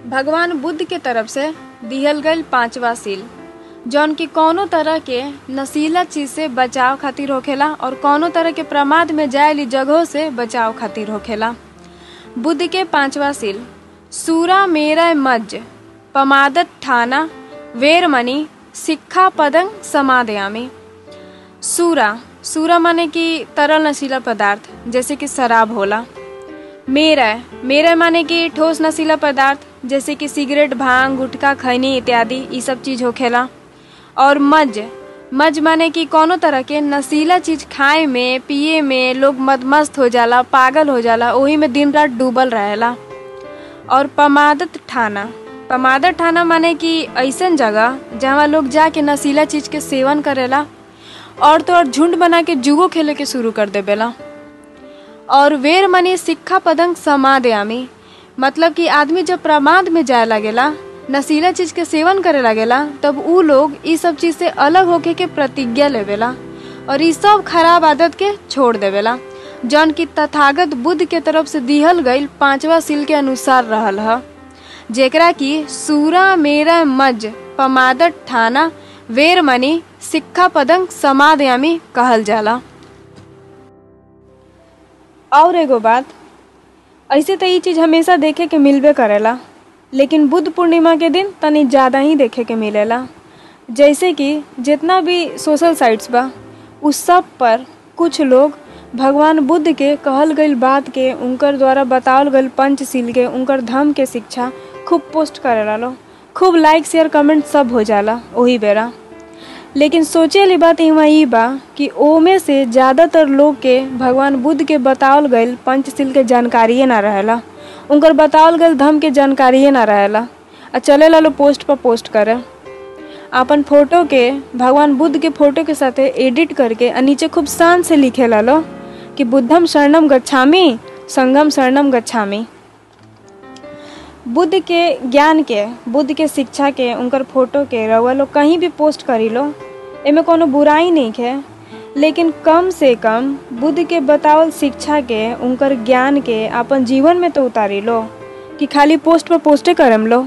भगवान बुद्ध के तरफ से दिहल गईल पांचवा सील जौन की कौनो तरह के नशीला चीज से बचाव खातिर होखेला और कौनो तरह के प्रमाद में जायली जगहों से बचाव खातिर होखेला बुद्ध के पांचवा सील सूरा मेरा मज्ज पमादत ठाना वेरमणि सिक्खा पदंग समादयामी सूरा सूरा माने कि तरल नशीला पदार्थ जैसे कि शराब होला मेरा मेरा माने कि ठोस नशीला पदार्थ जैसे कि सिगरेट भांग गुटखा खैनी इत्यादि ये सब चीज होखेला और मज मज माने कि कोनो तरह के नशीला चीज खाए में पिए में लोग मदमस्त हो जाला पागल हो जाला ओही में दिन रात डूबल रहेला और पमादत ठाना पमादत ठाना माने कि ऐसन जगह जहाँ लोग जाके नशीला चीज के सेवन करेला और तो और झुंड बना के जुगो खेले के शुरू कर देवेला और वेर मनी सिक्खा पदंग समादयामी मतलब कि आदमी जब प्रमाद में जाए लगेला नशीला चीज के सेवन करे लगेला तब ऊ लोग इस सब चीज से अलग होके के प्रतिज्ञा लेवेला और इस सब खराब आदत के छोड़ देवेला जौन की तथागत बुद्ध के तरफ से दिहल गईल पांचवा सील के अनुसार रहल ह जेकरा की सूरा मेरा मज पमादत ठाना वेरमणि सिक्खा पदंग समादयामी कहल जाला और एगो बात ऐसे तो ये चीज हमेशा देखे के मिलबे करेला लेकिन बुद्ध पूर्णिमा के दिन तनी ज़्यादा ही देखे के मिलेला जैसे कि जितना भी सोशल साइट्स बा उस सब पर कुछ लोग भगवान बुद्ध के कहल गईल बात के उनकर द्वारा बतावल गईल पंचशील के उनकर धर्म के शिक्षा खूब पोस्ट करेला लो खूब लाइक शेयर कमेंट सब हो जाला वही बेरा लेकिन सोचे वाली बात यहाँ ई बा कि ओमे से ज़्यादातर लोग के भगवान बुद्ध के बतावल गईल पंचशील के जानकारिए ना रहेला उनकर बतावल गईल धर्म के जानकारिए ना रहेला आ चले ला लो पोस्ट पर पोस्ट करे अपन फोटो के भगवान बुद्ध के फोटो के साथे एडिट करके आ नीचे खूब शान से लिखे ला लो कि बुद्धम शरणम गच्छामी संगम शरणम गच्छामी बुद्ध के ज्ञान के बुद्ध के शिक्षा के उनकर फोटो के रउआ लोग कहीं भी पोस्ट करी लो एमे कोनो बुराई नहीं है लेकिन कम से कम बुद्ध के बतावल शिक्षा के उनकर ज्ञान के अपन जीवन में तो उतारी लो कि खाली पोस्ट पर पोस्टे करम लो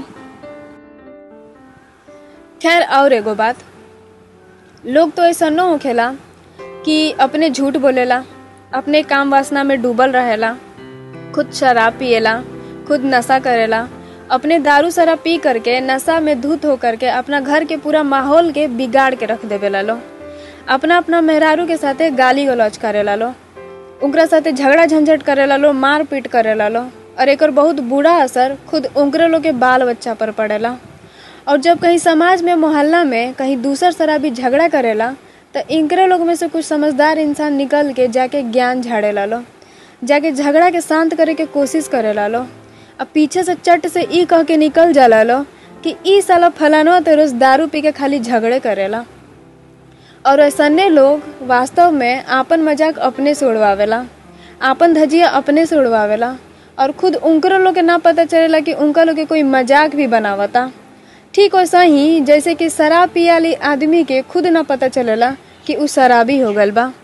खैर और एगो बात लोग तो ऐसा न होखेला कि अपने झूठ बोलेला अपने काम वासना में डूबल रहेला खुद शराब पिएला खुद नशा करेला अपने दारू शराब पी करके नशा में धूत होकर के अपना घर के पूरा माहौल के बिगाड़ के रख देवेला लो अपना अपना मेहरारू के साथे गाली गलौज करेला लो उनकरा साथे झगड़ा झंझट करेला लो मार पीट करेला लो और एक बहुत बुरा असर खुद उनकरे लोग के बाल बच्चा पर पड़ेला और जब कहीं समाज में मोहल्ला में कहीं दूसर शराबी झगड़ा करेला तो इनकरे लोग में से कुछ समझदार इंसान निकल के जाके ज्ञान झाड़ेला लो जाके झगड़ा के शांत करे के कोशिश करेला लो अब पीछे से चट से ई कह के निकल जाला लो कि ई साला फलानो तो रोज दारू पी के खाली झगड़े करेला और ऐसने लोग वास्तव में आपन मजाक अपने से उड़वावेला आपन धजिया अपने से उड़वावेला और खुद उनकरो लोग के ना पता चलेला कि उनका लोग के कोई मजाक भी बनावता ठीक वैसा ही जैसे कि शराब पियाली आदमी के खुद ना पता चलेला कि उ शराबी हो गल बा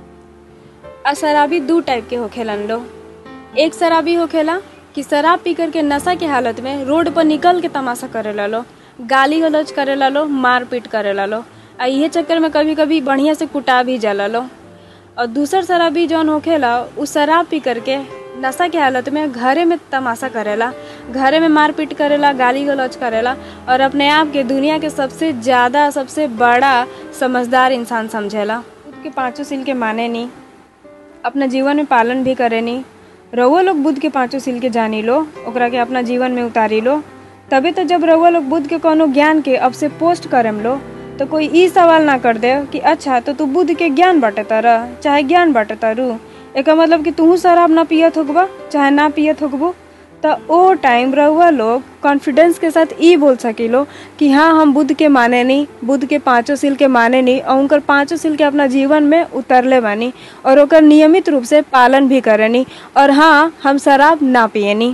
आ शराबी दू टाइप के होखेलन लो एक शराबी होखेला कि शराब पी करके नशा के हालत में रोड पर निकल के तमाशा करे लो गाली गलौज करे लो मार पीट करे लो आ इहे चक्कर में कभी कभी बढ़िया से कुटा भी जाला लो और दूसर शराबी जौन होखेला उ शराब पी करके नशा के हालत में घरे में तमाशा करेला घरे में मारपीट करेला गाली गलौज करेला और अपने आप के दुनिया के सबसे ज़्यादा सबसे बड़ा समझदार इंसान समझेला खुद के पाँचों सील के माने नहीं अपना जीवन में पालन भी करे नहीं रउआ लोग बुद्ध के पाँचों सील के जानी लो ओकरा के अपना जीवन में उतारी लो तभी तो जब रउआ लोग बुद्ध के कोनो ज्ञान के अब से पोस्ट करम लो तो कोई ई सवाल ना कर दे कि अच्छा तो तू बुद्ध के ज्ञान बांटे तारा चाहे ज्ञान बांटे तारू एक मतलब कि तू शराब ना पियत होगबा चाहे ना पियत होगबो तो ओ टाइम रहुआ लोग कॉन्फिडेंस के साथ ई बोल सकिलो कि हाँ हम बुद्ध के माने नहीं बुद्ध के पांचों सील के माने नहीं और उनकर पांचों सील के अपना जीवन में उतरले बानी और ओकर नियमित रूप से पालन भी करेनी और हाँ हम शराब ना पियनी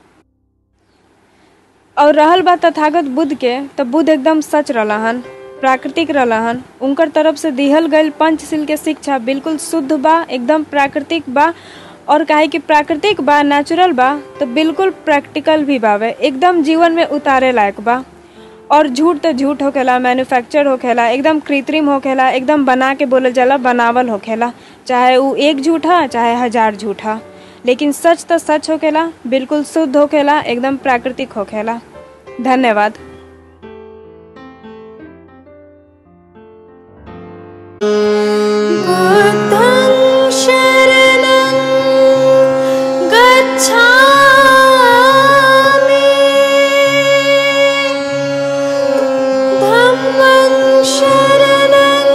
और रहल बात तथागत बुद्ध के तो बुद्ध एकदम सच रहन प्राकृतिक रहन उनकर तरफ से दिहल गईल पंचशील के शिक्षा बिल्कुल शुद्ध बा एकदम प्राकृतिक बा और काहे कि प्राकृतिक बा नेचुरल बा तो बिल्कुल प्रैक्टिकल भी बावे एकदम जीवन में उतारे लायक बा और झूठ तो झूठ होखेला मैन्युफैक्चर होखेला एकदम कृत्रिम होखेला एकदम बना के बोलल जाला बनावल होखेला चाहे उ एक झूठा चाहे हजार झूठा लेकिन सच तो सच होखेला बिल्कुल शुद्ध होखेला एकदम प्राकृतिक होखेला धन्यवाद बुद्धं शरणं गच्छामि धम्मं शरणं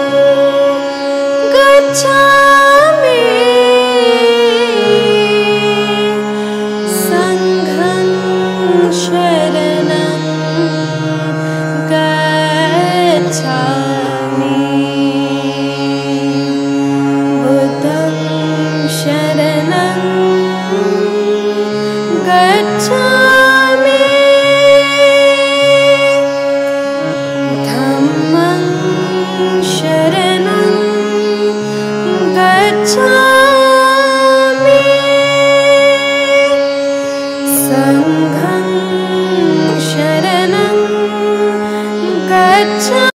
गच्छामि सङ्घं शरणं गच्छामि बुद्धं शरणं गच्छामि धम्मं शरणं गच्छामि सङ्घं